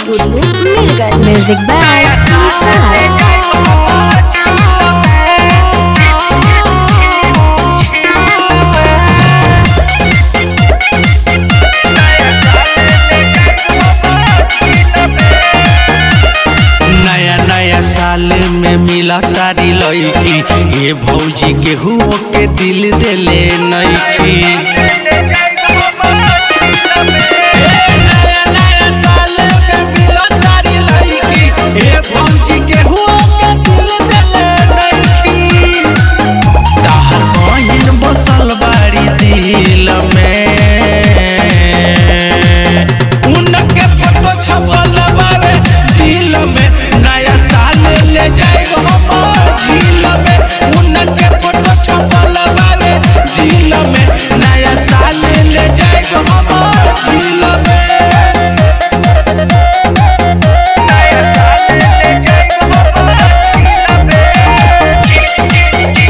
Gullu मिर्गल music by निसार नया नया साल में मिला तारी लड़की ये भौजी के हुओ के दिल देले नईखी नया नया साल में मिला तारी लड़की, ये भौजी के हुओ के दिल देले नईखी। ताहर बहिन बसल बाड़ी दिल में उनके फोटो छपल बावे दिल में नया साल ले जाइब हम झील में उनके फोटो छपल बावे दिल में नया साल ले जाइब हम झील में नया साल ले जाइब हम झील में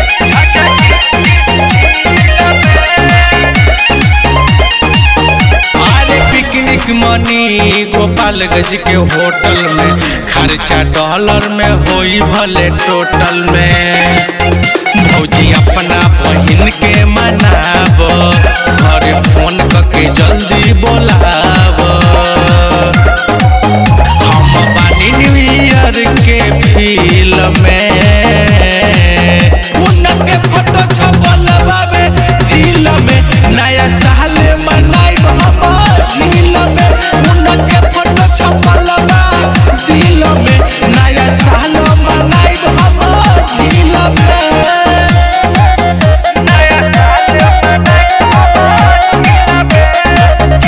अरे पिकनिक मनी गोपालगंज के होटल में खर्चा डॉलर में होई भले टोटल में भौजी अपना बहिन के मनाब घरे फोन करके जल्दी बोलाब हम बानी न्यू ईयर के फील में उनके फोटो छपल बावे दिल में नया साल मनाइब हम झील में उनके फोटो छपल बा दिल में नया साल मनाइब हम झील में नया साल मनाइब हम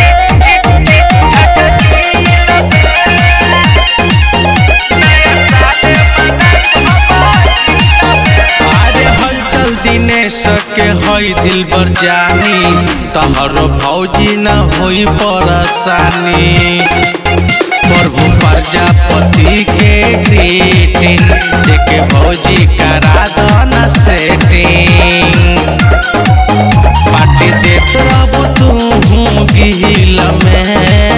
अरे हलचल दिनेश के हई दिल बर जानी तहरो भौजी न होई परेशानी प्रभु प्रजापति के ग्रीटिंग देखे भौजी करा दन सेटिंग पार्टी देत रहबो तू गिल में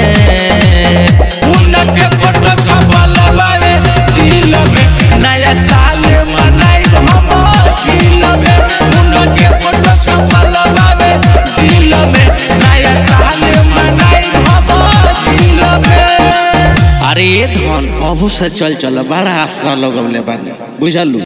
उनके फोटो छपल बावे दिल में नया साल मनाइब हम झील में उनके फोटो छपल बावे दिल में नया साल मनाइब हम झील में अरे ये धन अबू से चल चल बड़ा आसरा लगवले बानी बुझलू